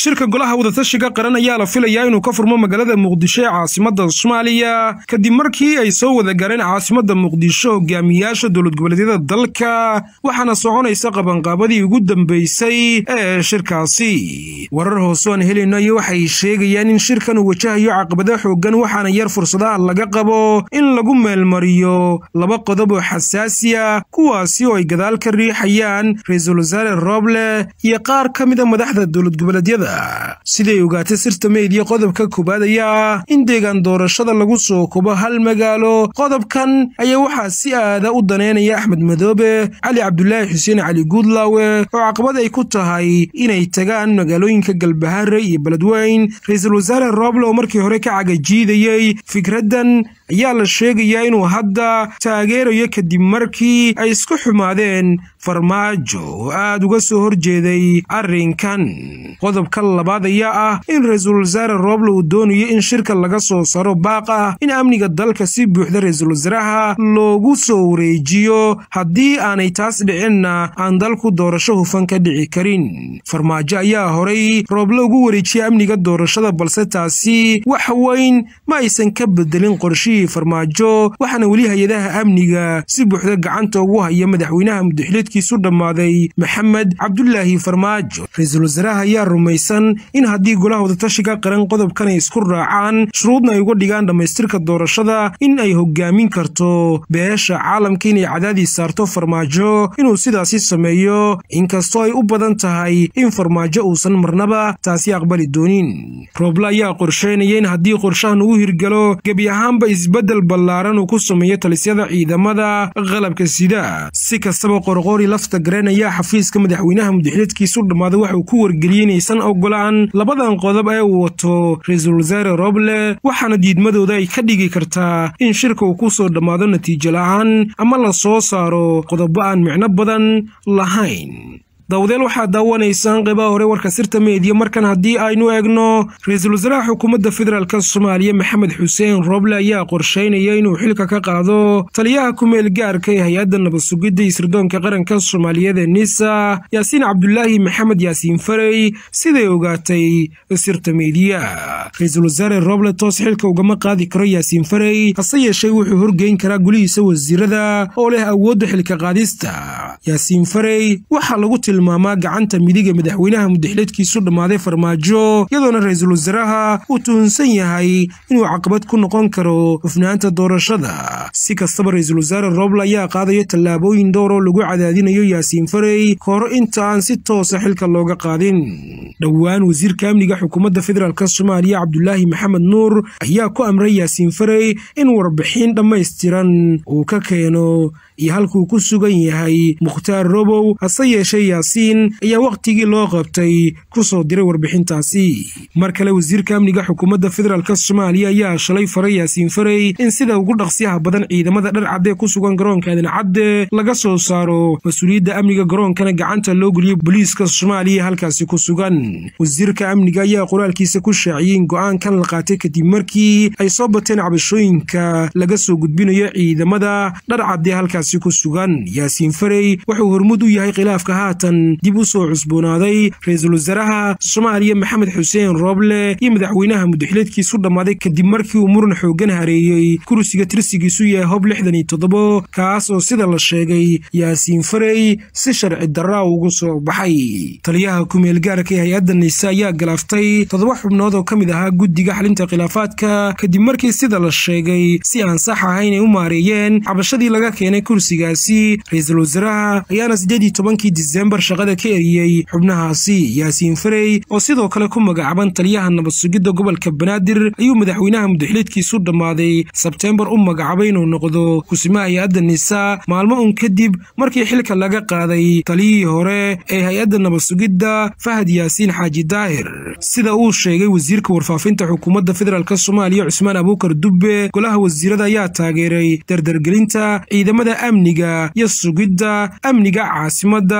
shirka golaha wadatashiga qaran ayaa la filayaa inuu ka furmo magaalada muqdisho ee caasimadda soomaaliya kadib markii ay soo wada galeen caasimadda muqdisho hogaamiyaasha dowlad goboleedyada dalka waxaana soconaysa qabanqaabadii ugu dambaysay ee shirkaasi warar hoose aan helayno iyo waxay sheegayaan in shirkan uu wajahayo caqabado xooggan waxaana yar fursadaha laga qabo in lagu meelmariyo laba qodob oo xasaasi ah kuwaasi oo ay gadaal ka riixayaan ra-iisul wasaare roble iyo qaar ka mida madaxda dowlad goboleedyada siday ogaatay sirta meediya qodobka koowaad ayaa ah in deegaan doorashada lagu soo kobo hal magaalo qodobkan ayaa waxaa si aada u daneynaya axmed madoobe cali cabdulaahi xuseen cali guudlaawe oo caqabad ay ku tahay inay tagaan magaalooyinka galbahaare iyo beledweyn ra-iisul wasaare roble oo markii hore ka cagajiidayey fikraddan ayaa la sheegayaa inuu hadda taageerayo kadib markii ay isku xumaadeen farmaajo oo aad uga soo horjeeday arrinkan qodobka labaad ayaa ah in ra-iisul wasaare roble uu doonayo in shirka laga soo saro baaq ah in amniga dalka si buuxda ra-iisul wasaaraha loogu soo wareejiyo haddii aanay taas dhicinna aan dalku doorasho hufan ka dhici karin farmaajo ayaa horay rooble ugu wareejiyay amniga doorashada balse taasi wax weyn ma aysan ka bedelin qorshihii farmaajo waxaana weli hay-adaha amniga si buuxda gacanta ugu haya madaxweynaha mudaxiliedkiisu dhammaaday maxamed cabdulaahi farmaajo ra-iisul wasaaraha ayaa rumaysan in haddii golaha wadatashiga qaran qodobkan ay isku raacaan shuruudna ay uga dhigaan dhammaystirka doorashada in ay hogaamin karto beesha caalamka inay cadaadis saarto farmaajo inuu sidaasi sameeyo inkastoo ay u badan tahay in farmaajo uusan marnaba taasi aqbali doonin rooble ayaa qorsheynaya in haddii qorshahan uu hirgalo gebi ahaanba isbeddel ballaaran uu ku sameeyo talisyada ciidamada qalabka sida si kastaba qorqoori lafta gareen ayaa xafiiska madaxweynaha mudaxiliedkiisu dhammaaday waxa uu ku wargeliyey inaysan ogolaan labadan qodob ee uu wato ra-iisul wasaare roble waxaana diidmadooda ay ka dhigi kartaa in shirka uu ku soo dhammaado natiijo la'aan ama la soo saaro qodobo aan micno badan lahayn dawdeel waxaa daawanaysaan qeybaha hore warka sirta meediya markan haddii aynu eegno ra-iisul wasaaraha xukuumadda federaalk soomaaliya maxamed xuseen roble ayaa qorsheynaya inuu xilka ka qaado taliyaha ku-meel gaarka ee hay-adda nabad sugidda isirdoonka qaranka soomaaliyeed ee nisa yaasiin cabdulaahi maxamed yaasiin farey siday ogaatay sirta meediya ra-iisul wasaare roble toos xilka ugama qaadi karo yaasiin farey hase yeeshee wuxuu horgeyn karaa gulihiisa wasiirada oo leh awoodda xilka qaadista yaasiin farey waxaa lagu tilmaamaa gacanta midiga madaxweynaha mudaxiliedkiisu dhammaaday farmaajo iyadoona ra-iisul wasaaraha uu tuhunsan yahay inuu caqabad ku noqon karo hufnaanta doorashada si kastaba ra-iisul wasaare roble ayaa qaadayo tallaabooyin dhowr oo lagu cadaadinayo yaasiin farey ka hor inta aan si toosa xilka looga qaadin dhowaan wasiirka amniga xukuumadda federaalk soomaaliya cabdulaahi maxamed nuur ayaa ku amray yaasiin farey in warbixin dhammaystiran uu ka keeno iyo halkuu ku sugan yahay mukhtaar robow hase yeeshee yaasiin ayaa wakhtigii loo qabtay ku soo diray warbixintaasi mar kale wasiirka amniga xukuumadda federaalk soomaaliya ayaa shalay faray yaasiin farey in sida ugu dhaqsiyaha badan ciidamada dhar cadde ku sugan garoonka aadan cadde laga soo saaro mas-uuliyadda amniga garoonkana gacanta loo geliyo booliiska soomaaliya halkaasi ku sugan wasiirka amniga ayaa qoraalkiisa ku shaaciyey in go-aankan la qaatay kadib markii ay soo bateen cabashooyinka laga soo gudbinayo ciidamada dhar cadde halkaasi ku sugan yaasiin farey wuxuu hormud u yahay khilaafka haatan dib u soo cusboonaaday ra-iisul wasaaraha soomaaliya maxamed xuseen roble iyo madaxweynaha mudaxileedkiisu dhammaaday kadib markii uu muran xooggan hareeyey kursiga tirsigiisu yahay hob lixdan iyo toddobo kaas oo sida la sheegay yaasiin farey si sharci darraa ugu soo baxay taliyaha ku-meel gaarka ee hay-adda nise ayaa galaaftay toddoba xubnood oo ka mid ahaa guddiga xalinta khilaafaadka kadib markii sida la sheegay si aan sax ahayn ay u maareeyeen cabashadii laga keenay kursigaasi ra-iisul wasaaraha ayaana siddeed iyo tobankii disembar shaqada ka eriyey xubnahaasi yaasiin farey oo sidoo kale ku magacaaban taliyaha nabad sugidda gobolka banaadir ayuu madaxweynaha mudaxiliedkiisu dhammaaday sebteembar u magacaabay inuu noqdo kusimaha hay-adda nisa maalmo un kadib markii xilka laga qaaday taliyihii hore ee hay-adda nabad sugidda fahad yaasiin xaaji daahir sida uu sheegay wasiirka warfaafinta xukuumadda federaalk soomaaliya cusmaan abuukar dubbe golaha wasiirada ayaa taageeray dardargelinta ciidamada amniga iyo sugidda amniga caasimadda si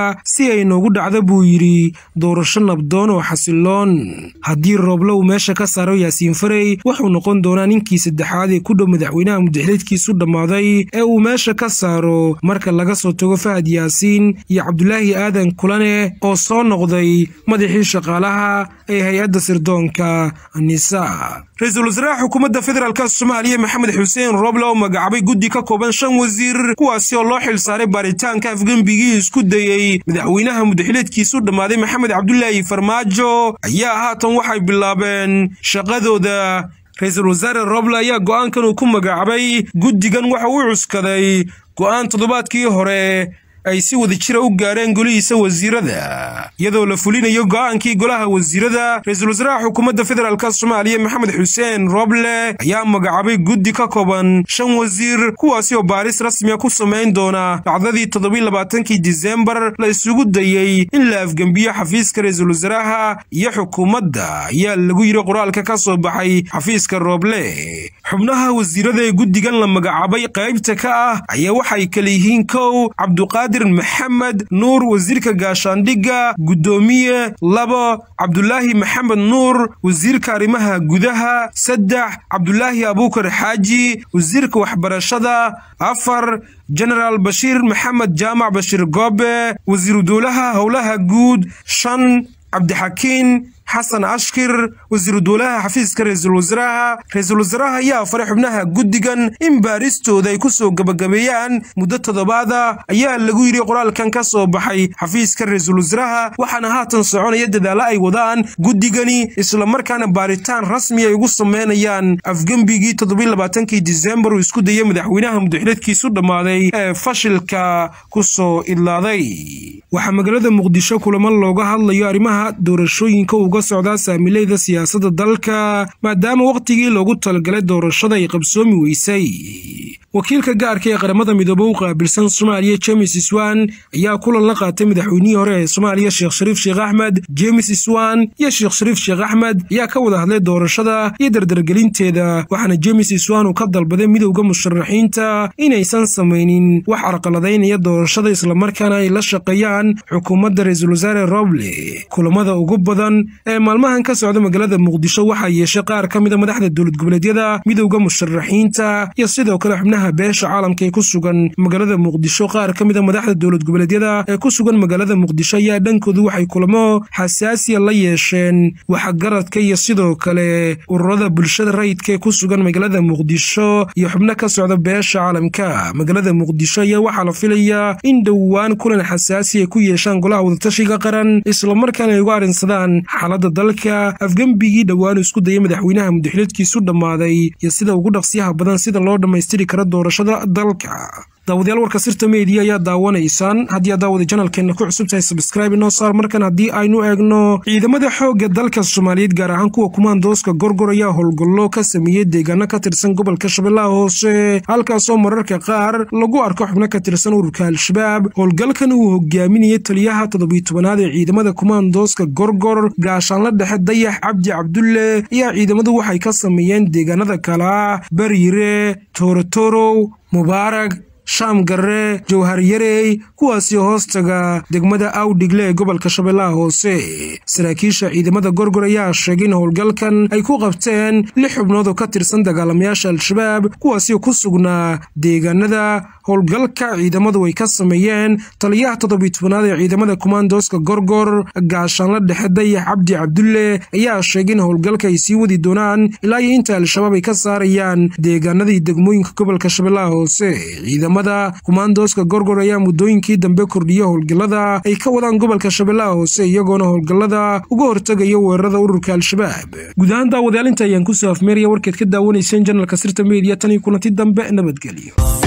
si ay noogu dhacdo buu yidhi doorasho nabdoon oo xasiloon haddii rooble uu meesha ka saaro yaasiin farey wuxuu noqon doonaa ninkii saddexaad ee ku dhow madaxweynaha mudaxiliedkiisu dhammaaday ee uu meesha ka saaro marka laga soo tago fahad yaasiin iyo cabdulaahi aadan kulane oo soo noqday madaxii shaqaalaha ee hay-adda sirdoonka nisa ra-iisul wasaaraha xukuumadda federaalk soomaaliya maxamed xuseen rooble oo magacaabay guddi ka kooban shan wasiir kuwaasi oo loo xil saaray baaritaanka afgembigii isku dayey madaxweynaha mudaxileedkiisu dhammaaday maxamed cabdulaahi farmaajo ayaa haatan waxay bilaabeen shaqadooda ra-iisul wasaare roble ayaa go'aankan uu ku magacaabay guddigan waxa uu cuskaday go'aan toddobaadkii hore ay si wada jira u gaareen golihiisa wasiirada iyadoo la fulinayo go'aankii golaha wasiirada ra-iisul wasaaraha xukuumadda federaalk soomaaliya maxamed xuseen roble ayaa magacaabay guddi ka kooban shan wasiir kuwaasi oo baaris rasmiya ku samayn doona dhacdadii toddobailabaatankii disembar la isugu dayey in la afgembiyo xafiiska ra-iisul wasaaraha iyo xukuumadda ayaa lagu yidhi qoraalka ka soo baxay xafiiska roble xubnaha wasiirada ee guddigan la magacaabay qaybta ka ah ayaa waxay kala yihiin kow cabduqaadir maxamed nuur wasiirka gaashaandhigga guddoomiye labo cabdulaahi maxamed nuur wasiirka arrimaha gudaha saddex cabdulaahi abuukar xaaji wasiirka waxbarashada afar jenaraal bashiir maxamed jaamac bashiir goobe wasiiru dowlaha howlaha guud shan cabdixakiin xasan ashkir wasiiru dowlaha xafiiska ra-iisul wasaaraha ra-iisul wasaaraha ayaa faray xubnaha guddigan in baaristooda ay ku soo gebagabeeyaan muddo toddobaada ayaa lagu yidhi qoraalkan ka soo baxay xafiiska ra-iisul wasaaraha waxaana haatan soconaya dadaalla ay wadaan guddigani islamarkaana baaritaan rasmi ay ugu sameynayaan afgembigii toddobailabaatankii disembar uu isku dayay madaxweynaha mudaxileedkiisu dhammaaday ee fashilka ku soo idlaaday waxaa magaalada muqdisho kulamo looga hadlayo arrimaha doorashooyinka uga socdaa saamileyda siyaasadda dalka maadaama wakhtigii loogu talagalay doorashada ay qabsoomi weysay wakiilka gaarka ee qaramada midoobe u qaabilsan soomaaliya jemes iswan ayaa kulan la qaatay madaxweynihii hore ee soomaaliya sheekh shariif sheekh axmed jemes iswan iyo sheekh shariif sheekh axmed ayaa ka wada hadlay doorashada iyo dardargelinteeda waxaana jemes iswan uu ka dalbaday midowda musharaxiinta inaysan samaynin wax carqaladaynaya doorashada islamarkaana ay la shaqeeyaan xukuumadda ra-iisul wasaare roble kulamada ugu badan ee maalmahan ka socda magaalada muqdisho waxaa yeeshay qaar ka mida madaxda dowlad goboleedyada midowda musharaxiinta iyo sidoo kale xubnaha beesha caalamka ee ku sugan magaalada muqdisho qaar ka mida madaxda dowlad goboleedyada ee ku sugan magaalada muqdisho ayaa dhankoodu waxay kulamo xasaasiya la yeesheen waxgaradka iyo sidoo kale ururada bulshada rayidka ee ku sugan magaalada muqdisho iyo xubno ka socda beesha caalamka magaalada muqdisho ayaa waxaa la filayaa in dhowaan kulan xasaasi ay ku yeeshaan golaha wadatashiga qaran islamarkaana ay uga arrinsadaan xaaladda dalka afgembigii dhowaan isku dayay madaxweynaha mudaxileedkiisu dhammaaday iyo sida ugu dhaqsiyaha badan sida loo dhammaystiri karo doorashada dalka daawadayaal warka sirta media ayaa daawanaysaan haddii aad daawada janalkeenna ku cusub tahay sabskraibe inoo saar markan haddii aynu eegno ciidamada xoogga dalka soomaaliyeed gaar ahaan kuwa kumaandooska gorgor ayaa howlgallo ka sameeyey deegaano ka tirsan gobolka shabeellaha hoose halkaasoo mararka qaar lagu arko xubno ka tirsan ururka al-shabaab howlgalkan uu hogaaminayay taliyaha toddobiy tobanaad ee ciidamada kumaandooska gorgor gaashaanla dhexe dayax cabdi cabdulle ayaa ciidamadu waxay ka sameeyeen deegaanada kala baryire toorotorow mubaarag shaam garre jowhar yarey kuwaasi hoostaga degmada awdhigle ee gobolka shabeellaha hoose saraakiisha ciidamada gorgor ayaa sheegay in howlgalkan ay ku qabteen lix xubnood oo ka tirsan dagaalamayaasha al-shabaab kuwaasi ku sugnaa deegaanada howlgalka ciidamadu ay ka sameeyeen taliyaha toddobiy tobanaad ee ciidamada kumaandooska gorgor gaashaanla dhexe dayax cabdi cabdulle ayaa sheegay in howlgalka ay sii wadi doonaan ilaa iyo inta al-shabaab ay ka saarayaan deegaanadii degmooyinka gobolka shabeellaha hoose kumaandooska gorgor ayaa muddooyinkii dambe kordhiya howlgallada ay ka wadaan gobolka shabeellaha hoose iyagoona howlgallada uga hortegaya weerarada ururka al-shabaab guud ahaan daawadayaal inta ayaan kusoo afmeeraya warkeed ka daawanayseen janalka sirta media tan iyo kulanti dambe nabadgelyo